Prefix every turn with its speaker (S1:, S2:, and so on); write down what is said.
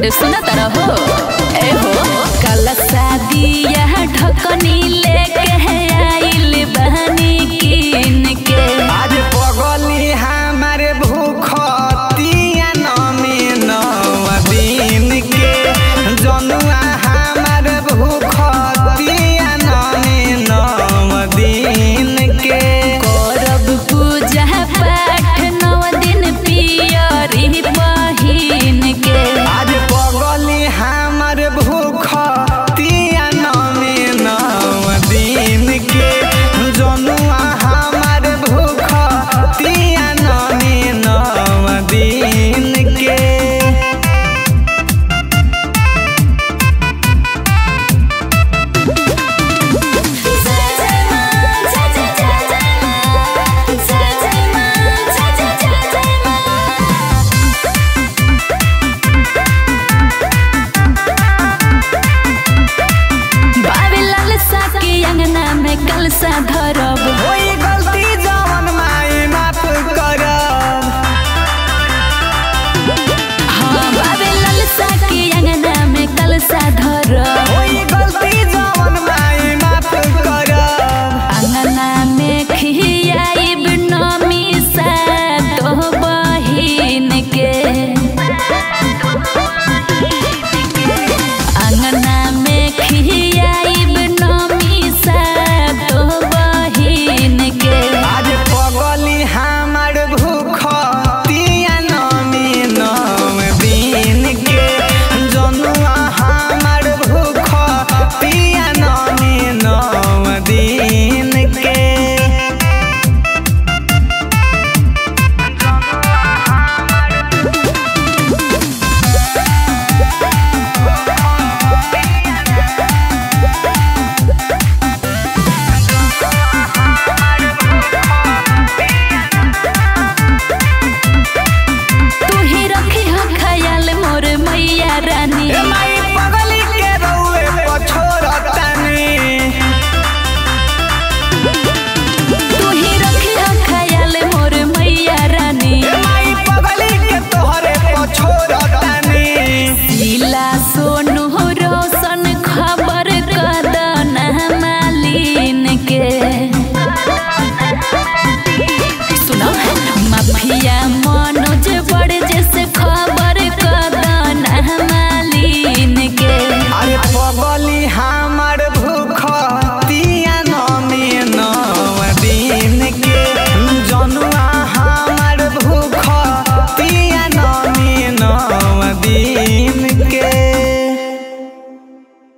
S1: अरे सुना तारा हो ए हो कल शादिया ढकनी लेके है आइल बहनी किन के
S2: आज पगली हमारे भूखतिया नमी नव दिन के जनुआ हमारे भूखतिया नमी नव दिन के
S1: करब पूजा पाठ नौ दिन पियरी पहिन के
S2: आज पगली हमारे भूखतिया नमी नव दिन के जनुआ हमारे भूखतिया नमी नव दिन के
S1: बाबे लाल सा के अंगना में कलसा धरब
S2: होई गलती जवन माई माफ करब
S1: हाँ बाबे लाल सा के अंगना में कलसा धरब